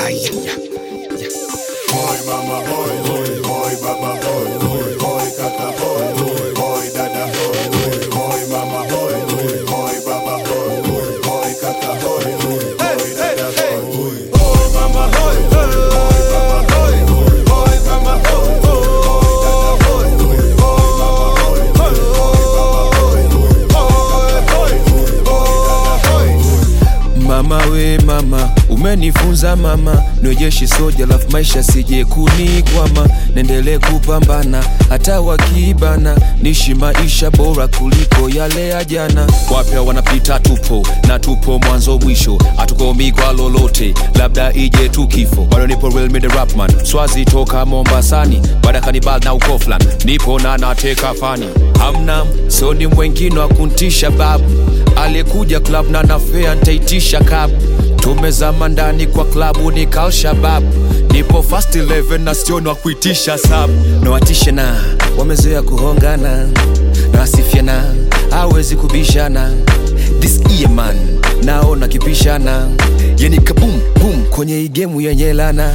Aya, ya, ya. Boy mama boy boy boy baba boy boy boy kaka boy boy boy dada boy boy boy mama boy boy boy baba boy boy boy kaka boy boy boy dada boy boy boy mama boy boy boy baba boy boy boy mama boy boy boy dada boy boy boy mama boy boy boy baba boy boy boy boy boy boy Mama we mama, umenifunza mama, niwejeshi soja lafu maisha sije kunikwama, nendele kupambana hata wakibana, nishi maisha bora kuliko yale ya jana. Wapya wanapita tupo na tupo mwanzo mwisho, hatukomi kwa lolote, labda ije tu kifo. Bado nipo real mid rapman, swazi toka Mombasani, baada kanibal na ukoflan, nipo na nateka fani, hamna soni mwengine wa kuntisha babu aliyekuja club na nafea ntaitisha kabu tumezama ndani kwa klabu ni kalshabab nipo fast 11 na sioni wa kuitisha sabu nawatishe na wamezoea kuhongana na wasifiana hawezi kubishana this year man naona kipishana yani kabum bum kwenye hii gemu yenye lana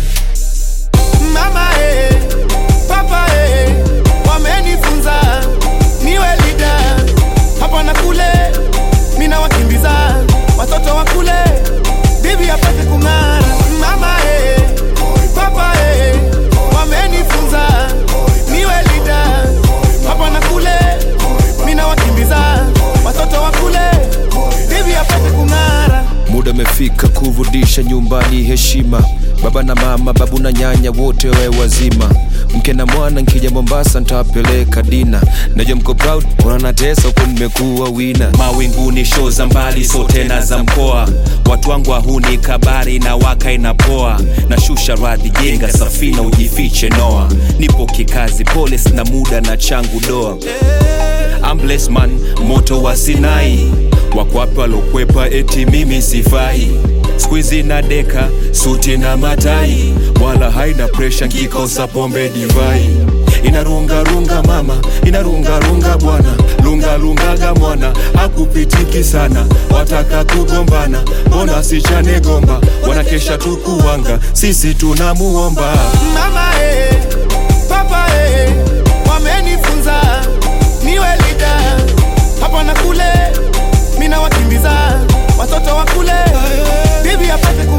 mama eh, papa eh, wamenifunza niwe lida hapa na kule, mina wakimbiza watoto wa kule, bibi apate kung'ara. Mama eh, papa eh, wamenifunza niwe lida hapa na kule, mina wakimbiza watoto wa kule, bibi apate kung'ara. muda umefika kurudisha nyumbani heshima baba na mama babu na nyanya wote we wazima mke na mwana nkija mombasa ntawapeleka dina najua mko proud unanatesa huku nimekuwa wina mawinguni sho za mbali so tena za mkoa watu wangu wahuni kabari na waka inapoa na shusha radhi jenga safina ujifiche noa nipo kikazi pole sina muda na changu doa I'm blessed man moto wa sinai wakwape walokwepa eti mimi sifai skuizi na deka suti na matai wala haina presha nkikosa pombe divai inarungarunga mama inarungarunga bwana lungalungaga mwana akupitiki sana wataka kugombana mbona sichane gomba wanakesha tukuwanga sisi tunamuomba mama eh, papa eh, wamenifunza niwe lida hapa na kule, mina wakimbiza watoto wa kule, bibi apate